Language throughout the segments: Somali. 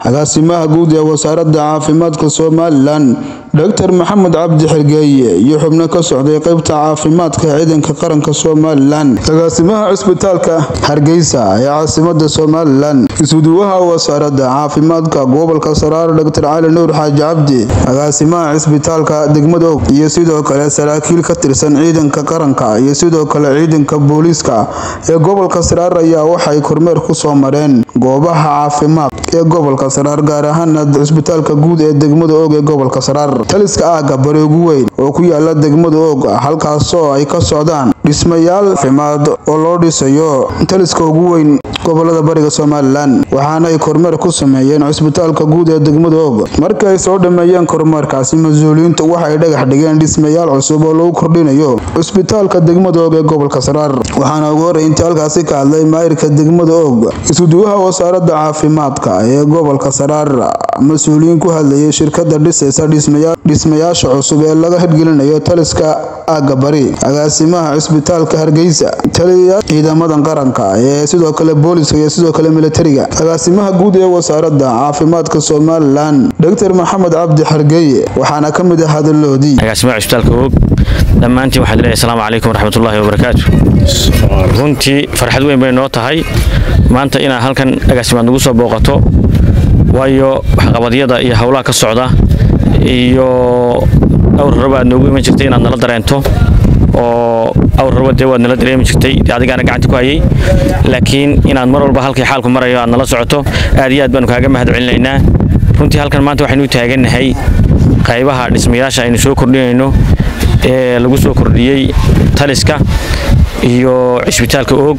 agaasimaha guud ee wasaaradda caafimaadka somalilan doctor maxamed cabdi xergeeye iyo xubno ka socday qeybta caafimaadka ciidanka qaranka somalilan agaasimaha cisbitaalka hargeysa ee caasimada somalilan isuduwaha wasaaradda caafimaadka gobolka saraar doctor cali nuur xaaji cabdi agaasimaha cisbitaalka degmada og iyo sidoo kale saraakiil ka tirsan ciidanka qaranka iyo sidoo kale ciidanka booliiska ee gobolka saraar ayaa waxay kormeer ku soo mareen goobaha caafimaad ee gobolka saraar gaar ahaana cisbitaalka guud ee degmada og ee gobolka saraar taliska aaga bari ugu weyn oo ku yaala degmada og halkaasoo ay ka socdaan dhismayaal caafimaad oo loo dhisayo taliska ugu weyn gobolada bariga somalilan waxaana ay kormeer ku sameeyeen cisbitaalka guud ee degmada og markii ay soo dhameeyeen kormeerkaasi mas-uuliyiintu waxay dhagax dhigeen dhismayaal cusub oo lagu kordhinayo cisbitaalka degmada og ee gobolka saraar waxaana ugu horreyntii halkaasi ka hadlay maayirka degmada og isuduwaha wasaaradda caafimaadka ee gobolka saraar mas-uuliyiin ku hadlayay shirkada dhisaysa dhismayaasha cusub ee laga hirgelinayo taliska aaga bari agaasimaha cisbitaalka hargeysa taliya ciidamadan qaranka ee sidoo kale booliska iyo sidoo kale militariga agaasimaha guud ee wasaaradda caafimaadka somalilan doctor maxamed cabdi xergeeye waxaana ka mid ah hadaloodii agaasimaha cisbitaalka og dhammaantiin waxaad leeyahay asalaamu calaykum waraxmatullaahi wabarakaatu runtii farxad weyn bay noo tahay maanta inaad halkan agaasimaad nagu soo booqato waayo waxqabadyada iyo howlaha ka socda iyo awr raba aad noogu iman jirtay inaad nala dareento oo awr raba dee waad nala dareemi jirtay adigaana gacanta ku hayay laakiin inaad mar walba halkii xaalku marayo aad nala socoto aad iyo aad baanu kaaga mahad celinaynaa runtii halkan maanta waxaynu u taagannahay qaybaha dhismayaasha aynu soo kordhinayno ee lagu soo kordhiyey taliska iyo cisbitaalka oog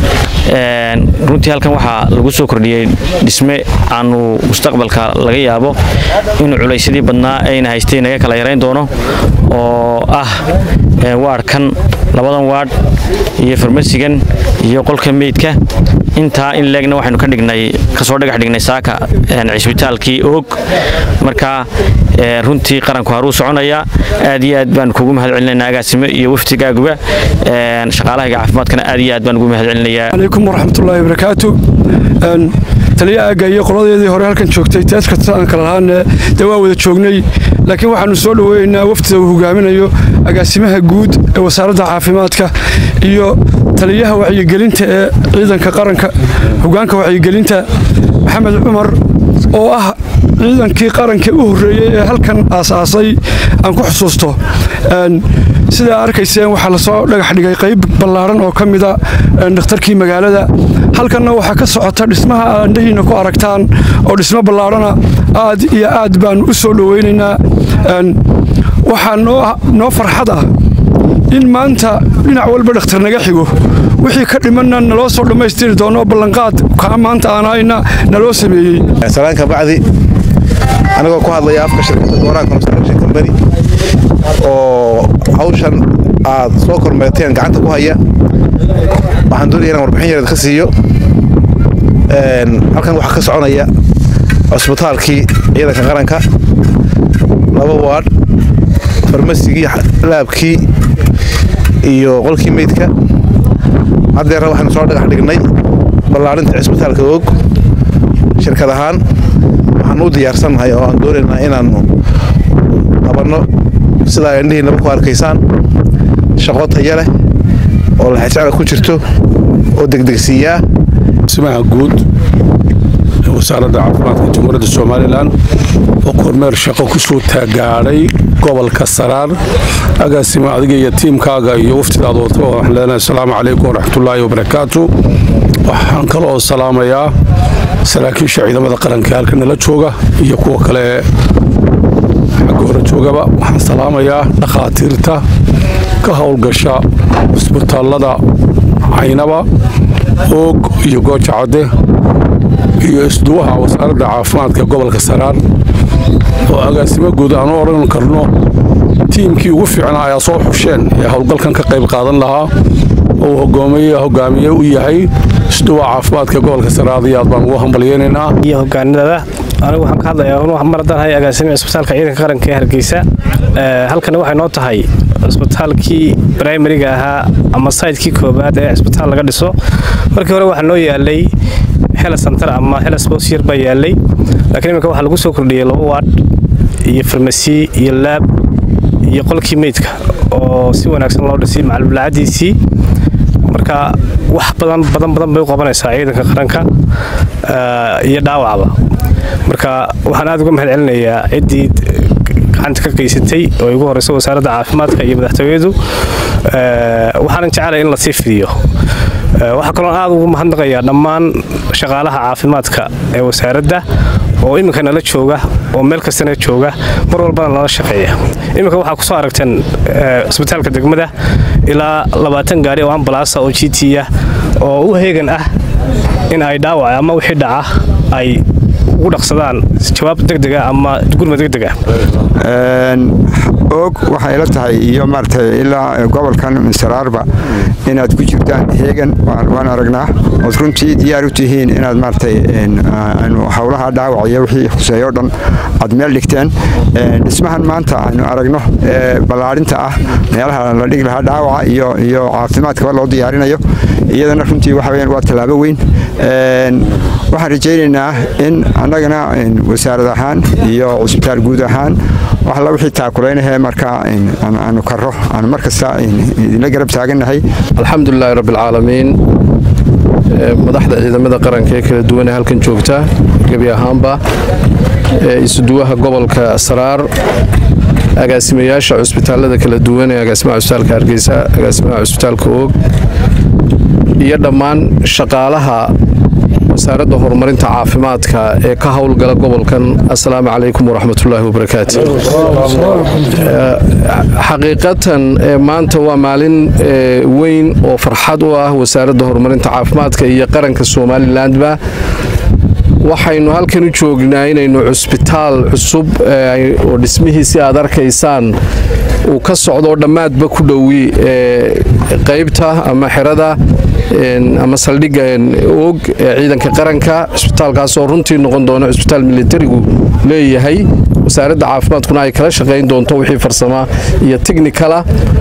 runtii halkan waxaa lagu soo kordhiyey dhisme aanu mustaqbalka laga yaabo inuu culaysyadii badnaa ayna haystay naga kala yarayn doono oo ah waadhkan labadan waadh iyo farmasigan iyo qolka meydka intaa in leegna waxaynu ka dhignay kasoo dhagax dhignay saaka cisbitaalkii oog marka runtii qaranku haruu soconaya aad iyo aad baan kugu mahad celinayna agaasimo iyo waftigaaguba shaqaalahayga caafimaadkana aad iyo aad baan ugu mahad celinayaa calaykum waraxmatullaahi wabarakaatu taliya aagga iyo qoladeedii hore halkan joogtay tees kasta aan kala lahaane dee waa wada joognay laakiin waxaannu soo dhoweeynaa wafdida uu hogaaminayo agaasimaha guud ee wasaaradda caafimaadka iyo taliyaha wacyigelinta ee ciidanka qaranka hogaanka wacyigelinta maxamed cumar oo ah ciidankii qaranka u horreeyey ee halkan aasaasay aan ku xusuusto sidaa arkayseen waxaa lasoo dhagax dhigay qayb ballaaran oo ka mida dhakhtarkii magaalada halkanna waxaa ka socota dhismaha aandhahiinna ku aragtaan oo dhismo ballaarana aad iyo aad baannu u soo dhowaynaynaa waxaa noo farxad ah in maanta dhinac walba dhakhtar naga xigo wixii ka dhimanna naloo soo dhammaystiri doono ballanqaad kaa maanta aan hayna naloo sameeyey salaanka bacdi anigoo ku hadlaya afka shirkadda gooraha construction company oo hawshan aad soo kormeerteen gacanta ku haya waxaan doonaya inaan warbixin yareed ka siiyo halkan waxaa ka soconaya cusbitaalkii ciidanka qaranka laba waadh farmasigii laabkii iyo qolkii meydka haddeerna waxaanu soo dhagax dhignay ballaarinta cisbitaalka oog shirkad ahaan waxaan u diyaarsannahay oo aan doonaynaa inaannu qabanno sidaa indhihiinaba ku arkaysaan shaqo taya leh oo laxajacla ku jirto oo degdegsiiyaa simaha guud ee wasaaradda caafimaadka jamhuuriyadda somalilan oo kormeer shaqo ku soo taagaadhay gobolka saraar agaasima adiga iyo tiimkaaga iyo waftidaad wato waxaan leenahay asalaamu calaykum waraxmatullaahi wabarakaatu waxaan kaloo salaamayaa saraakiisha ciidamada qaranka halka nala jooga iyo kuwa kale xagga hore joogaba waxaan salaamayaa dhakhaatiirta ka howlgasha cisbitaallada caynaba oog iyo gooja cadde iyo isduwaha wasaaradda caafimaadka gobolka saraar oo agaasimo guud aan u odhan karno tiimkii ugu fiicnaa ayaa soo xusheen ee howlgalkan ka qayb qaadan lahaa oo hogaamiye u yahay isduwa caafimaadka gobolka saraar aad iyo aad baan ugu hambalyeynaynaa iyo hogaanadada anigu waxaan ka hadlayaa mar haddaan hay agaasimiha isbitaalka ciidanka qaranka ee hargeysa halkani waxay noo tahay cisbitaalkii brimariga ahaa ama saytkii koobaad ee cisbitaal laga dhiso markii hore waxaa noo yaalay helas santar ama helas boos yar baa yaalay laakiin iminka waxaa lagu soo kordhiyey laba waadh iyo farmasi iyo laab iyo qolkii meydka oo si wanaagsan loo dhisay macalbulaacadiisii marka wax badan badan badan bay u qabanaysaa ciidanka qaranka iyo dhaawacba marka waxaan aad uga mahad celinayaa ciddii gacanta ka qaysatay oo igu horeysa wasaaradda caafimaadka iyo madaxtooyadu waxaanan jecelahay in la sii fidiyo waxaa kaloo aad ugu mahadnaqayaa dhammaan shaqaalaha caafimaadka ee wasaaradda oo iminka nala jooga oo meel kastana jooga mar walbana nala shaqeeya iminka waxaa kusoo aragteen cisbitaalka degmada ilaa labaatan gaari oo ambalaasa oo g t ah oo u heegan ah in ay dhaawac ama wixii dhaca ay ugu dhaqsadaan jawaab degdega ama gurma degdega og waxay la tahay iyo maaragtay ilaa gobolkan saraarba inaad ku jirtaan heegan waan aragnaa ood runtii diyaar u tihiin inaad maaragtay howlaha dhaawac iyo wixii khuseeyo dhan aad meel dhigteen dhismahan maanta aynu aragno ee ballaadhinta ah meelaha la dhigi lahaa dhaawaca iyo iyo caafimaadkaba loo diyaarinayo iyadana runtii waxa weyaan waa tallaabo weyn waxaan rajaynaynaa in annagana wasaarad ahaan iyo cusbitaal guud ahaan wax alla wixii taakulaynahee markaa aanu karo aanu mar kasta idinla garab taagannahay alxamdulilaahi rabbialcaalamiin madaxda ciidamada qaranka ee kala duwan ee halkan joogta gebi ahaanba isuduwaha gobolka saraar agaasimayaasha cusbitaalada kala duwan ee agaasimaha cusbitaalka hargeysa agaasimaha cusbitaalka oog iyo dhammaan shaqaalaha wasaaradda horumarinta caafimaadka ee ka howlgala gobolkan assalaamu calaykum waraxmatullaahi wabarakaatu xaqiiqatan maanta waa maalin weyn oo farxad u ah wasaaradda horumarinta caafimaadka iyo qaranka somalilandba waxaynu halkan u joognaa inaynu cusbitaal cusub oo dhismihiisi aad arkaysaan uu ka socdoo dhammaadba ku dhowi qaybta ama xerada ama saldhigga oog ee ciidanka qaranka cusbitaalkaasoo runtii noqon doona cusbitaal militarigu leeyahay wasaaradda caafimaadkuna ay kala shaqayn doonto wixii farsama iyo tiknikala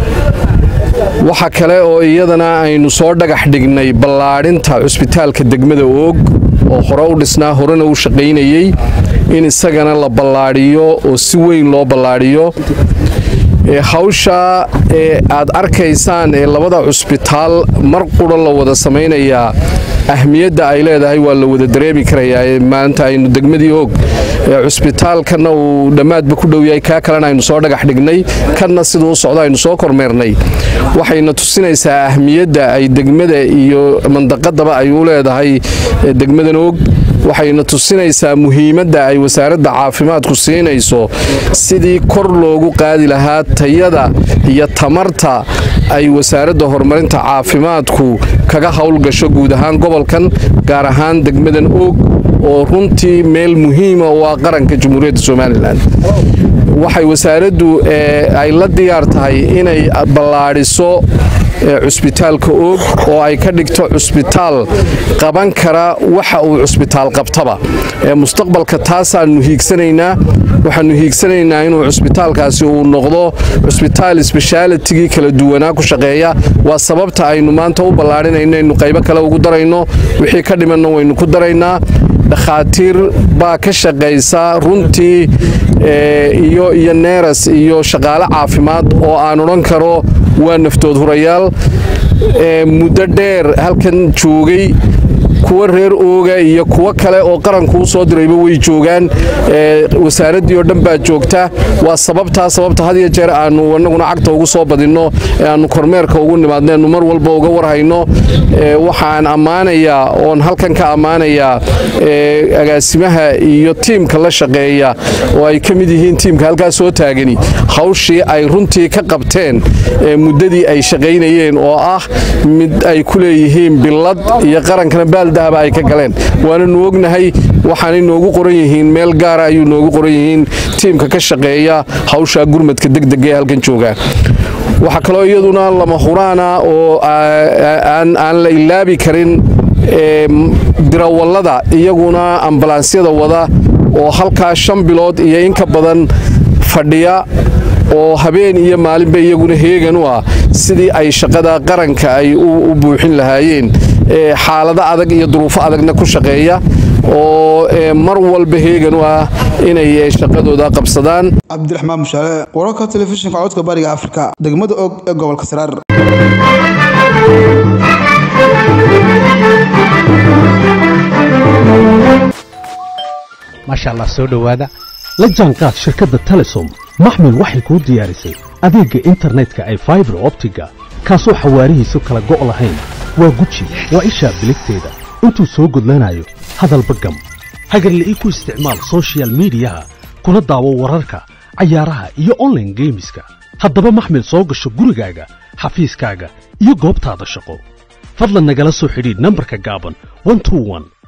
waxa kale oo iyadana aynu soo dhagax dhignay ballaadhinta cusbitaalka degmada oog oo hore u dhisnaa horena u shaqaynayey in isagana la ballaadhiyo oo si weyn loo ballaadhiyo hawsha ee aad arkaysaan ee labada cusbitaal mar qura la wada samaynayaa ahmiyadda ay leedahay waa la wada dareemi karayaa maanta aynu degmadii og cusbitaalkanna uu dhammaadba ku dhow yahay kaa kalena aynu soo dhagax dhignay kanna siduu u socdo aynu soo kormeernay waxayna tusinaysaa ahmiyadda ay degmada iyo mandaqadaba ay u leedahay degmadan og waxayna tusinaysaa muhiimadda ay wasaaradda caafimaadku siinayso sidii kor loogu qaadi lahaa tayada iyo tamarta ay wasaaradda horumarinta caafimaadku kaga howlgasho guud ahaan gobolkan gaar ahaan degmadan og oo runtii meel muhiima u ah qaranka jamhuuriyadda somalilan waxay wasaaraddu ay la diyaar tahay inay ballaadhiso cusbitaalka oog oo ay ka dhigto cusbitaal qaban kara waxa uu cusbitaal qabtaba mustaqbalka taasaannu hiigsanaynaa waxaannu hiigsanaynaa inuu cusbitaalkaasi uu noqdo cusbitaal sbeshaalitigii kala duwanaa ku shaqeeya waa sababta aynu maanta u ballaadhinayno aynu qaybo kale ugu darayno wixii ka dhimanna waynu ku daraynaa dhakhaatiir baa ka shaqaysa runtii iyo iyo neeras iyo shaqaale caafimaad oo aan odhan karo waa naftood hurayaal muddo dheer halkan joogay kuwa reer ooga iyo kuwo kale oo qaranku u soo dirayba way joogaan wasaaraddii oo dhan baa joogta waa sababtaa sababta had iyo jeer aannu annaguna cagta ugu soo badinno ee aannu kormeerka ugu nimaadneennu mar walba uga warhayno waxaan ammaanayaa oon halkan ka ammaanayaa agaasimaha iyo tiimka la shaqeeya oo ay ka mid yihiin tiimka halkaas soo taagani hawshii ay runtii ka qabteen muddadii ay shaqaynayeen oo ah mid ay ku leeyihiin billad iyo qarankana baaldahaba ay ka galeen waana nu ognahay waxaanay noogu qoran yihiin meel gaara ayuu noogu qoran yihiin tiimka ka shaqeeya hawsha gurmadka degdega ee halkan jooga waxaa kaloo iyaduna lama huraana oo aan la ilaabi karin dirawallada iyaguna ambalaansiyada wada oo halkaa shan bilood iyo in ka badan fadhiya oo habeen iyo maalinba iyaguna heegan u ah sidii ay shaqada qaranka ay u buuxin lahaayeen xaalado adag iyo duruufo adagna ku shaqeeya oo mar walba heegan u ah inay shaqadooda qabsadaan cabdiraxmaan mushaale wararka telefishinka codka bariga afrika degmada og ee gobolka saraar maasha allah soo dhowaada la jaanqaad shirkadda telesom maxmil waxay kuu diyaarisay adeegga internetka ay faibar optiga kaasoo xawaarihiisu kala go' lahayn waa guji waa ishaa biligteeda intuu soo gudlanayo hadalba gam hagarle ii ku isticmaal soshiyal miidiyaha kuna daawo wararka cayaaraha iyo onlaine geemiska haddaba maxmil soo gasho gurigaaga xafiiskaaga iyo goobtaada shaqo fadlan nagala soo xidhiidh nambarka gaaban